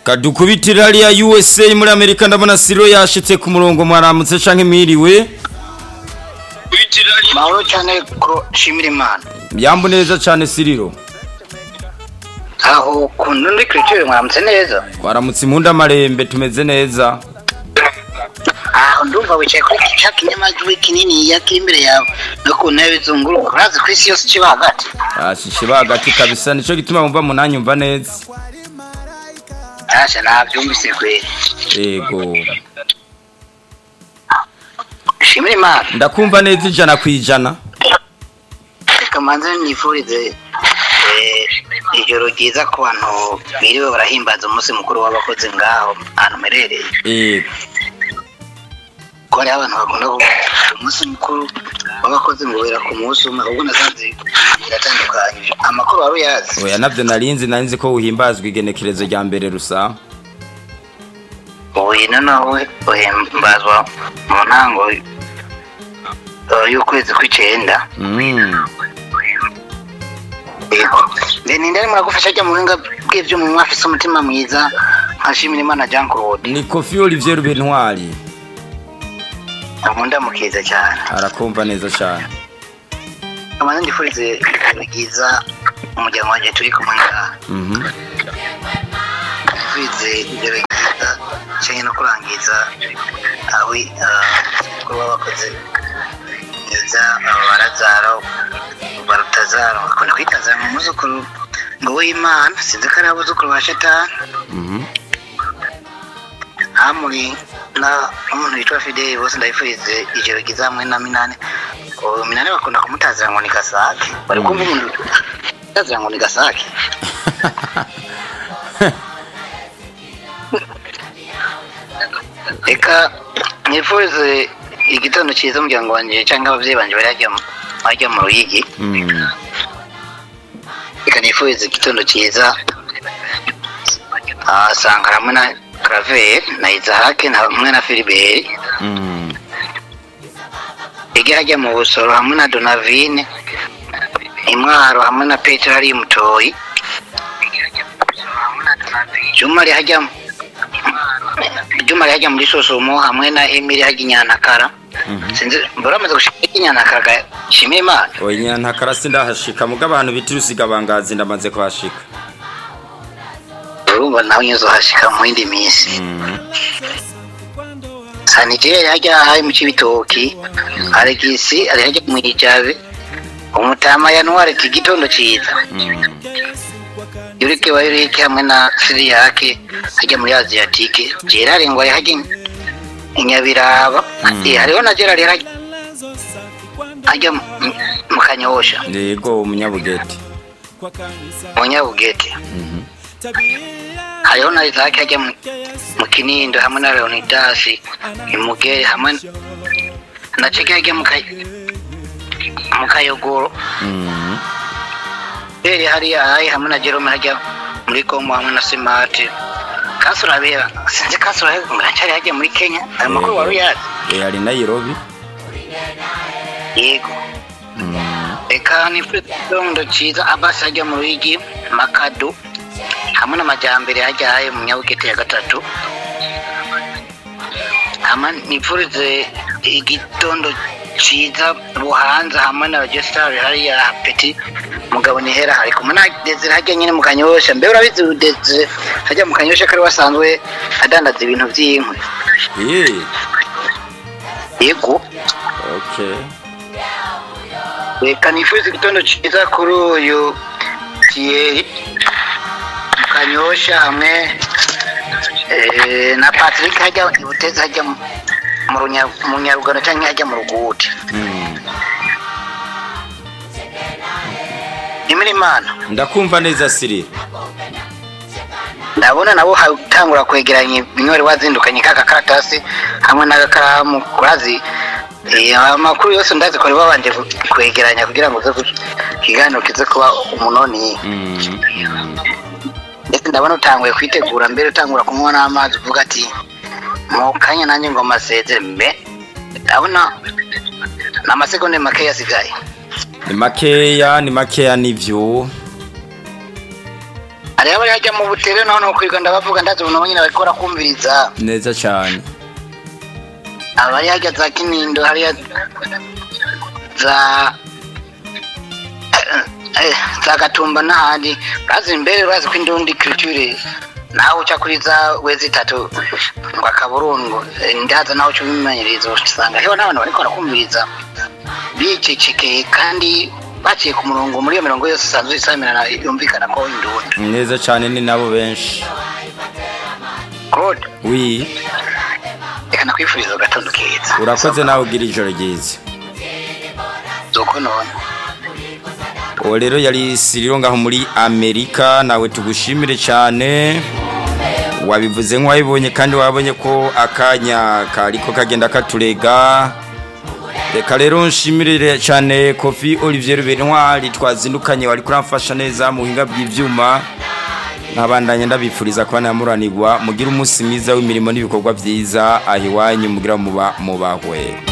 kadukubitira hariya USA muri Amerika ndabona Siro yashitse ku murongo mwaramutse canke mwiriwe mahoro cyane ko nshimira imana yambo neza cane Siriro aho ku ntundi kiriciro mwaramutse neza twaramutse impunda marembe tumeze neza aho ndumva wicaye kuri cya kinyamajwi kinini ya kiri imbere yawe no ku ntebe zunguruka urazi ku isi yose ikiba hagati ashishe bagati kabisa nico gituma mumva munanyumva neza ntashya nabyumvise kweri yego nshimira imana ndakumva neza ijana ku ijana reka manze nifurize eh, ijoro ryiza ku bantu biriwe barahimbaza umunsi mukuru w'abakozi ngaho ahantu mperereye yego ko hariho abantu bakunda kuvuga umunsi mukuru w'abakozi ngo wera ku munsi umwe ahubwo nasanze biratandukanye amakuru wari uyazi oya nabyo narinzi narinzi ko uhimbazwa igenekerezo rya mbere rusa ubuye noneho uhimbazwa mu ntango eh, y'ukwezi kw'icyenda mm. yego ninde arimo aragufasha ajya mu buhinga bw'ibyuma afite umutima mwiza nkashimira imana jean claude ni kofi olivier rubentwari nkunda mukiza cyane arakumva neza cyane amaze ndifurize ibintu byiza umuryango wanjye turi kumwe ngaha Mhm. ndifurize ibyo byiza cyane no kurangiza aho kuba bakoze neza aba barazaro barutazaro bakunda kwitazara mu muzukuru ngo w'imana sinzi ko ari abuzukuru ba shatani Mhm. hamuri na umuntu witwa fideli bose ndabifurize ijoro ryiza hamwe na minani ubu minani bakunda kumutazira ngo ni gasake bari kumva umuntu utazira ngo ni gasake reka nifurize igitondo cyiza umuryango wanjye cyangwa ababyeyi banjye barajya bajya mu ruyigi Mm. reka nifurize igitondo cyiza Ah, sangara hamwe na karaveri na izahake na hamwe na filiberi Mm. ijya mu busoro hamwe na donavine imwaro hamwe na peterarium toyi juma rihajya juma rihajya muri sosomo hamwe na emiri hajya inyanakara sinzi mbaramaze gushika inyanakara ga shimira imana oya nyina ntakarasi ndahashika muga abantu bita urusigabangazi ndamaze kuhashika urumva nawe nyozohashika mu yindi minsi Mhm. sanijeri hajya hari mu cibitoki aregisi ari hajya mu ijabe umutama yanuwari igitondo ciza Mhm. yurike wa yurike hamwe na siri yake hajya muri aziyatike gerard ngo ari hajya i nyabiraba Eh, hariho na gerard yari hajya- hajya mu- mu kanyosha yego umunyabugeti mu nyabugete Mhm. hariho na isake hajya mu- mu kinindo hamwe na leonidas imugere hamwe n- na ceke hajya mu Kay- mu kayogoro Mhm. rero hariya hayi hamwe na jerome hajya muri kongo hamwe na simati kasurabera sinzi kasurabera ngo aracyari hajya muri kenya ayo makuru wari uyazi Eh, ari Nairobi yego Mhm. reka nifitondo cyiza abasi hajya mu ruhigi makado hamwe n'amajyambere hajya haye mu nyabugete ya gatatu hama nifurize igitondo cyiza buhanza hamwe na regisitari hariya peti mugabo nihera hari kumwe na desire hajya nyine mu kanyosha mbe urabizi desire hajya mu kanyosha kari wasanzwe adandaza ibintu by'inkwi Eh, yego okay reka nifuza igitondo cyiza kuri uyu tiyeri kanyosha hamwe eh, na patrick hajya ibuteze hajya mu- mu Runya- mu nyarugano cyangwa hajya mu ruguti Mhm. nimira imana ndakumva neza siri ndabona nabo hatangura kwegeranya ibinywere wazindukanye kaka karatasi hamwe n'agakaramu kurazi Eh, amakuru yose ndazi kuri babanje ku- kwegeranya kugira ngo uze ku- ikiganiro kize kuba umunoni Mhm. ndetse ndabona utanguye kwitegura mbere utangura kunywa n'amazi uvuga ati mu kanya nanjye ngo masezere mbe ndabona ni amasegonde makeya asigaye ni makeya ni makeya nivyo hariho abari hajya mu butere naho ni ukwiga ndabavuga ndazi ubu nabo nyine bariko barakumviriza neza cyane abari hajya za kinindo hariya za eh, za gatumba n'ahandi bazi imbere bazi ko indundi culture nawe uca kuri za wezi itatu ngo akaburungu Eh, ndaza nawe uca ubimenyereza usanga heho n'abantu bariko barakumviriza bicecekeye kandi baciye ku murongo muri iyo mirongo yose isanzwe isamirana yumvikana ko indundi neza cyane ni nabo benshi god wi reka nakwifuriza agatondo keza urakoze nawe ugira ijoro ryiza zoko none uwo rero yari siriro ngaho muri amerika nawe tugushimire cyane wabivuze nk'uwabibonye kandi wabonye ko akanya kariko kagenda katurega reka rero nshimire cyane kofi olivier rubentwari twazindukanye wari kuramfasha neza mu buhinga bw'ibyuma nkabandanye ndabifuriza kuba namuranirwa mugire umunsi mwiza w'imirimo n'ibikorwa byiza aho iwanyu mugira muba mubahwe